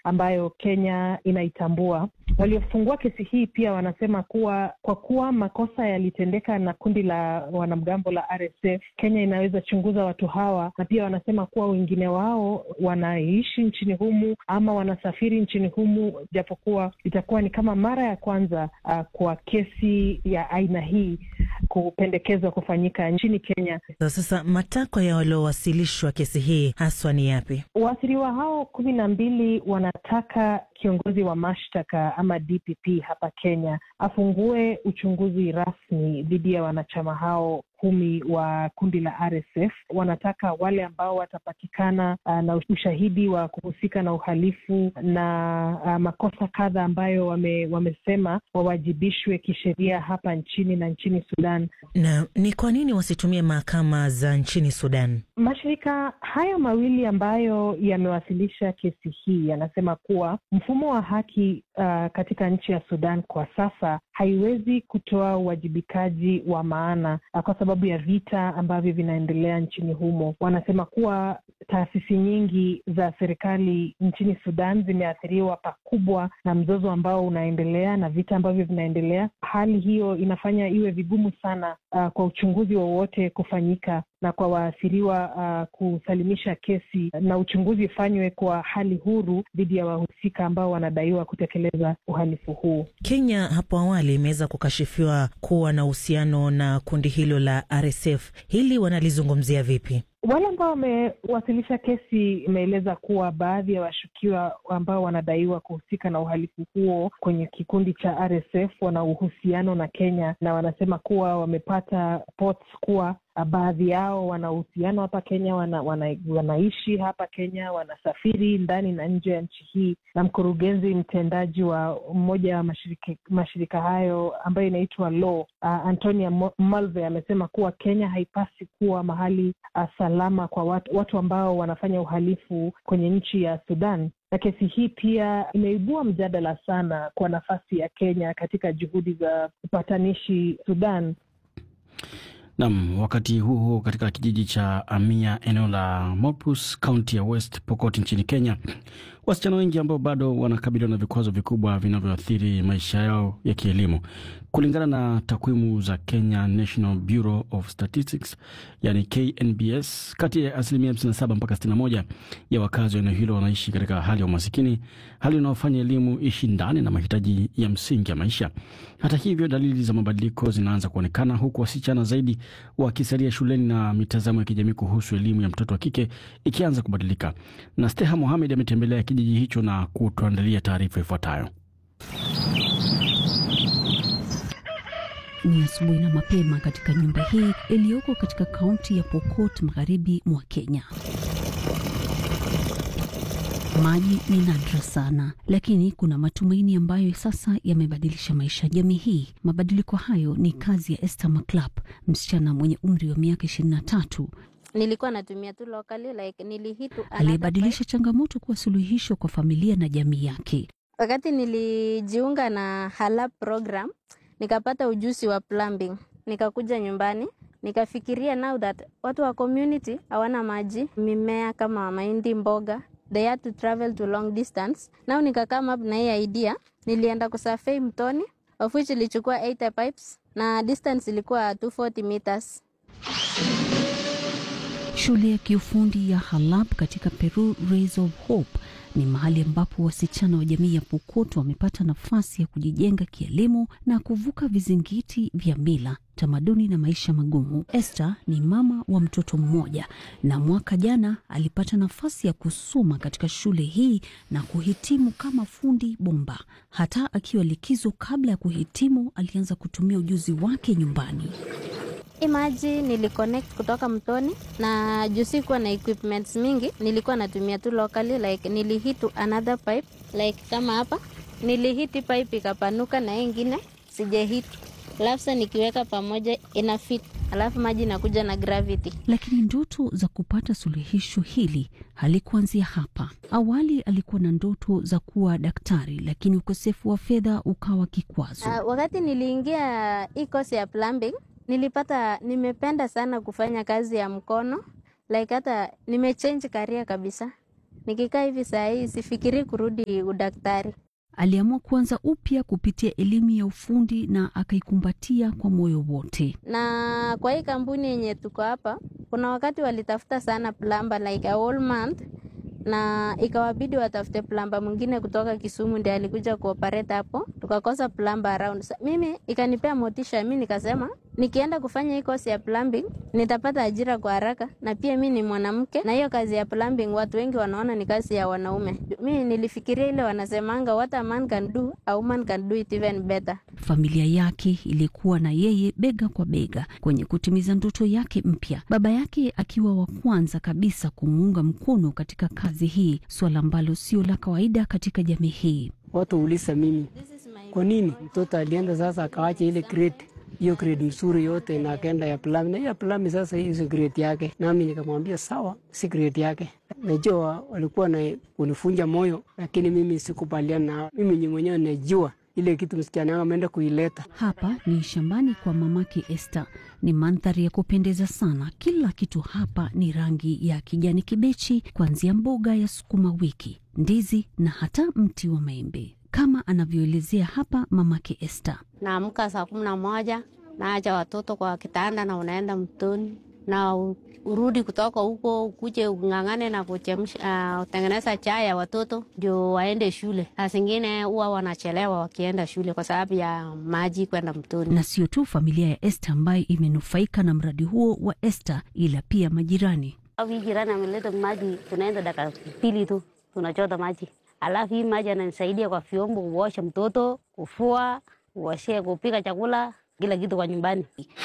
ambayo Kenya inaitambua. Waliofungua kesi hii pia wanasema kuwa kwa kuwa makosa yalitendeka na kundi la wanamgambo la RSF, Kenya inaweza chunguza watu hawa, na pia wanasema kuwa wengine wao wanaishi nchini humu ama wanasafiri nchini humu, japokuwa itakuwa ni kama mara ya kwanza uh, kwa kesi ya aina hii kupendekezwa kufanyika nchini Kenya. Sasa matakwa ya waliowasilishwa kesi hii haswa ni yapi? Waathiriwa hao kumi na mbili wanataka kiongozi wa mashtaka ama DPP hapa Kenya afungue uchunguzi rasmi dhidi ya wanachama hao kumi wa kundi la RSF. Wanataka wale ambao watapatikana uh, na ushahidi wa kuhusika na uhalifu na uh, makosa kadha ambayo wame, wamesema wawajibishwe kisheria hapa nchini na nchini Sudan. Na ni kwa nini wasitumie mahakama za nchini Sudan? Mashirika hayo mawili ambayo yamewasilisha kesi hii yanasema kuwa mfumo wa haki uh, katika nchi ya Sudan kwa sasa haiwezi kutoa uwajibikaji wa maana uh, kwa sababu ya vita ambavyo vinaendelea nchini humo. Wanasema kuwa taasisi nyingi za serikali nchini Sudan zimeathiriwa pakubwa na mzozo ambao unaendelea na vita ambavyo vinaendelea. Hali hiyo inafanya iwe vigumu sana uh, kwa uchunguzi wowote kufanyika na kwa waathiriwa uh, kusalimisha kesi na uchunguzi ufanywe kwa hali huru dhidi ya wahusika ambao wanadaiwa kutekeleza uhalifu huu. Kenya hapo awali imeweza kukashifiwa kuwa na uhusiano na kundi hilo la RSF. Hili wanalizungumzia vipi? Wale ambao wamewasilisha kesi imeeleza kuwa baadhi ya washukiwa ambao wanadaiwa kuhusika na uhalifu huo kwenye kikundi cha RSF wana uhusiano na Kenya, na wanasema kuwa wamepata reports kuwa baadhi yao wana uhusiano hapa Kenya, wana, wana, wanaishi hapa Kenya, wanasafiri ndani na nje ya nchi hii. Na mkurugenzi mtendaji wa mmoja wa mashirika, mashirika hayo ambayo inaitwa Law uh, Antonia Malve amesema kuwa Kenya haipasi kuwa mahali uh, salama kwa watu, watu ambao wanafanya uhalifu kwenye nchi ya Sudan na kesi hii pia imeibua mjadala sana kwa nafasi ya Kenya katika juhudi za upatanishi Sudan. Nam, wakati huo huo, katika kijiji cha Amia, eneo la Mopus, kaunti ya West Pokot nchini Kenya, wasichana wengi ambao bado wanakabiliwa na vikwazo vikubwa vinavyoathiri maisha yao ya kielimu. Kulingana na takwimu za Kenya National Bureau of Statistics, yani KNBS, kati ya asilimia 57 mpaka 61 ya wakazi wa eneo hilo wanaishi katika hali ya umasikini, hali inayofanya elimu ishindane na mahitaji ya msingi ya maisha. Hata hivyo, dalili za mabadiliko zinaanza kuonekana, huku wasichana zaidi wakisalia shuleni na mitazamo ya kijamii kuhusu elimu ya mtoto wa kike ikianza kubadilika. Na Steha Mohamed ametembelea kijiji hicho na kutuandalia taarifa ifuatayo. Ni asubuhi na mapema katika nyumba hii iliyoko katika kaunti ya Pokot magharibi mwa Kenya. Maji ni nadra sana, lakini kuna matumaini ambayo sasa yamebadilisha maisha ya jamii hii. Mabadiliko hayo ni kazi ya Esther Maclap, msichana mwenye umri wa miaka ishirini na tatu nilikuwa natumia tu locally like nilihitu aliyebadilisha changamoto kuwa suluhisho kwa familia na jamii yake. Wakati nilijiunga na Halab program nikapata ujuzi wa plumbing, nikakuja nyumbani nikafikiria now that watu wa community hawana maji, mimea kama mahindi, mboga they had to travel to long distance. Now nika come up na hii idea, nilienda kusurvey mtoni of which ilichukua 80 pipes na distance ilikuwa 240 meters. Shule ya kiufundi ya Halab katika Peru Rays of Hope ni mahali ambapo wasichana wa jamii ya Pokot wamepata nafasi ya kujijenga kielimu na kuvuka vizingiti vya mila, tamaduni na maisha magumu. Esther ni mama wa mtoto mmoja na mwaka jana alipata nafasi ya kusoma katika shule hii na kuhitimu kama fundi bomba. Hata akiwa likizo kabla ya kuhitimu, alianza kutumia ujuzi wake nyumbani. Imaji niliconnect kutoka mtoni na juu sikuwa na equipments mingi, nilikuwa natumia tu locally like nilihitu another pipe like kama hapa nilihiti pipe ikapanuka na ingine sijahitu, alafu sasa nikiweka pamoja ina fit, alafu maji inakuja na gravity. Lakini ndoto za kupata suluhisho hili halikuanzia hapa. Awali alikuwa na ndoto za kuwa daktari, lakini ukosefu wa fedha ukawa kikwazo. Uh, wakati niliingia hii course ya plumbing nilipata nimependa sana kufanya kazi ya mkono like hata nimechange career kabisa Nikikaa hivi saa hii sifikiri kurudi udaktari. Aliamua kuanza upya kupitia elimu ya ufundi na akaikumbatia kwa moyo wote. Na kwa hii kampuni yenye tuko hapa, kuna wakati walitafuta sana plumber like a whole month na ikawabidi watafute plamba mwingine kutoka Kisumu ndiye alikuja kuoperate hapo, tukakosa plamba around. Sa, mimi ikanipea motisha, mi nikasema nikienda kufanya hii kosi ya plumbing nitapata ajira kwa haraka, na pia mi ni mwanamke, na hiyo kazi ya plumbing watu wengi wanaona ni kazi ya wanaume. Mi nilifikiria ile wanasemanga what a man can do a woman can do it even better. Familia yake ilikuwa na yeye bega kwa bega kwenye kutimiza ndoto yake mpya, baba yake akiwa wa kwanza kabisa kumuunga mkono katika kazi hii, suala ambalo sio la kawaida katika jamii hii. Watu uliza mimi, kwa nini mtoto alienda sasa akawacha ile grade hiyo grade mzuri yote na akaenda ya plami, na hiyo plami sasa hii si grade yake. Nami nikamwambia sawa, si grade yake. Najua walikuwa na kunifunja moyo, lakini mimi sikubaliana nao. Mimi ni mwenyewe najua ile kitu msichana wangu ameenda kuileta. Hapa ni shambani kwa mamake Esther. Ni mandhari ya kupendeza sana. Kila kitu hapa ni rangi ya kijani kibichi, kuanzia mboga ya sukuma wiki, ndizi na hata mti wa maembe, kama anavyoelezea hapa mamake Esther. Naamka saa kumi na moja naacha watoto kwa kitanda na unaenda mtoni na urudi kutoka huko ukuje ung'ang'ane na kuchemsha uh, utengeneza chai ya watoto ndio waende shule. Saa zingine huwa wanachelewa wakienda shule kwa sababu ya maji kwenda mtoni. Na sio tu familia ya Esther ambayo imenufaika na mradi huo wa Esther, ila pia majirani. Hii jirani ameleta maji, tunaenda dakika pili tu tunachota maji, alafu hii maji ananisaidia kwa vyombo, kuosha mtoto, kufua, kuoshea, kupika chakula, kila kitu kwa nyumbani.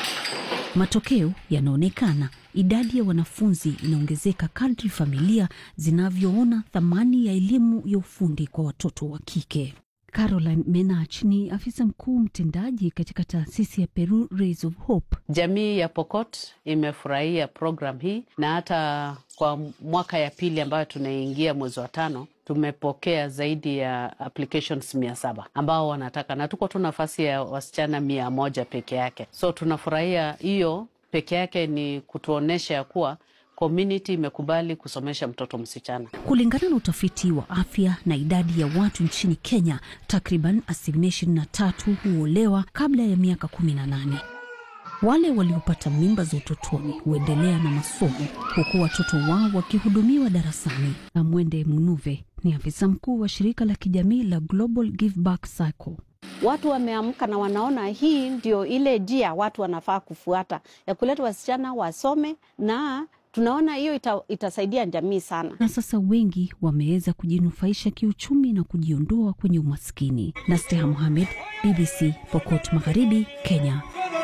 Matokeo yanaonekana. Idadi ya wanafunzi inaongezeka kadri familia zinavyoona thamani ya elimu ya ufundi kwa watoto wa kike. Caroline Menach ni afisa mkuu mtendaji katika taasisi ya Peru Rays of Hope. Jamii ya Pokot imefurahia program hii na hata kwa mwaka ya pili ambayo tunaingia mwezi wa tano tumepokea zaidi ya applications mia saba ambao wanataka, na tuko tu nafasi ya wasichana mia moja peke yake. So tunafurahia hiyo peke yake, ni kutuonyesha ya kuwa community imekubali kusomesha mtoto msichana. Kulingana na utafiti wa afya na idadi ya watu nchini Kenya, takriban asilimia ishirini na tatu huolewa kabla ya miaka kumi na nane. Wale waliopata mimba za utotoni huendelea na masomo huku watoto wao wakihudumiwa darasani. Na Mwende Munuve ni afisa mkuu wa shirika la kijamii la Global Give Back Cycle. Watu wameamka na wanaona hii ndio ile njia watu wanafaa kufuata ya kuleta wasichana wasome, na tunaona hiyo ita, itasaidia jamii sana. Na sasa wengi wameweza kujinufaisha kiuchumi na kujiondoa kwenye umaskini. Nasteha Mohamed, BBC, Pokot Magharibi, Kenya.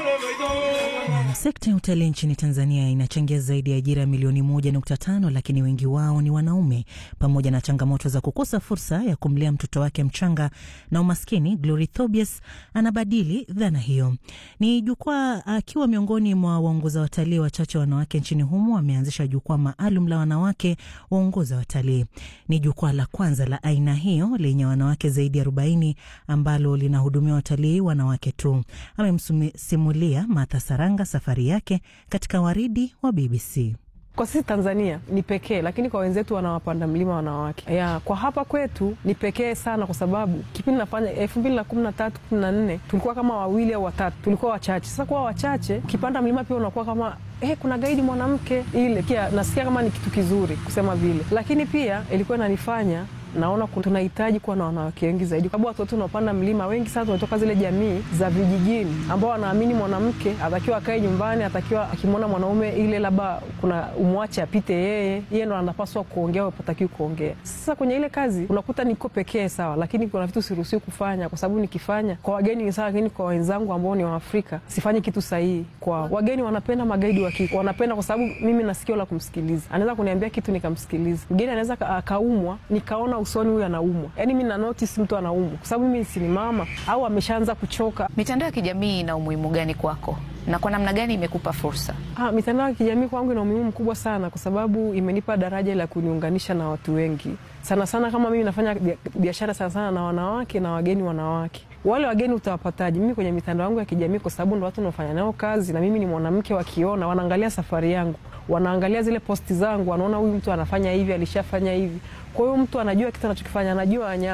Sekta ya utalii nchini Tanzania inachangia zaidi ya ajira milioni moja nukta tano lakini wengi wao ni wanaume. Pamoja na changamoto za kukosa fursa ya kumlea mtoto wake mchanga na umaskini, Glory Thobias anabadili dhana hiyo. Ni jukwaa akiwa miongoni mwa waongoza watalii wachache wanawake nchini humo, ameanzisha jukwaa maalum la wanawake waongoza watalii. Ni jukwaa la kwanza la aina hiyo lenye wanawake zaidi ya arobaini ambalo linahudumia watalii wanawake tu. Amemsimulia Martha Saranga safari yake katika waridi wa BBC. Kwa sisi Tanzania ni pekee, lakini kwa wenzetu wanawapanda mlima wanawake ya, kwa hapa kwetu ni pekee sana, kwa sababu kipindi nafanya elfu mbili na kumi na tatu kumi na nne tulikuwa kama wawili au watatu, tulikuwa wachache. Sasa kuwa wachache, ukipanda mlima pia unakuwa kama eh, kuna gaidi mwanamke, ile kia nasikia kama ni kitu kizuri kusema vile, lakini pia ilikuwa inanifanya naona tunahitaji kuwa na wanawake wengi zaidi, kwa sababu watoto unaopanda mlima wengi sana tunatoka zile jamii za vijijini ambao wanaamini mwanamke atakiwa akae nyumbani, atakiwa akimwona mwanaume ile labda kuna umwache apite yeye, yeye ndo anapaswa kuongea, hatakiwi kuongea. Sasa kwenye ile kazi unakuta niko pekee sawa, lakini kuna vitu siruhusiwi kufanya, kwa sababu nikifanya kwa wageni ni sawa, lakini kwa wenzangu ambao ni Waafrika sifanyi kitu sahihi. Kwa wageni wanapenda magaidi wa kike, wanapenda kwa sababu mimi na sikio la kumsikiliza, anaweza kuniambia kitu nikamsikiliza. Mgeni anaweza akaumwa nikaona usoni huyu anaumwa, yaani mi na notice mtu anaumwa, kwa sababu mimi si ni mama au ameshaanza kuchoka. Mitandao ya kijamii ina umuhimu gani kwako na kwa namna gani imekupa fursa? Ah, mitandao ya kijamii kwangu ina umuhimu mkubwa sana, kwa sababu imenipa daraja la kuniunganisha na watu wengi sana sana. Kama mimi nafanya biashara sana sana na wanawake na wageni wanawake wale wageni utawapataje? Mimi kwenye mitandao yangu ya kijamii, kwa sababu ndo watu naofanya nao kazi, na mimi ni mwanamke, wakiona wanaangalia safari yangu, wanaangalia zile posti zangu, wanaona huyu mtu anafanya hivi, alishafanya hivi. Kwa hiyo mtu anajua kitu anachokifanya, anajua wanyama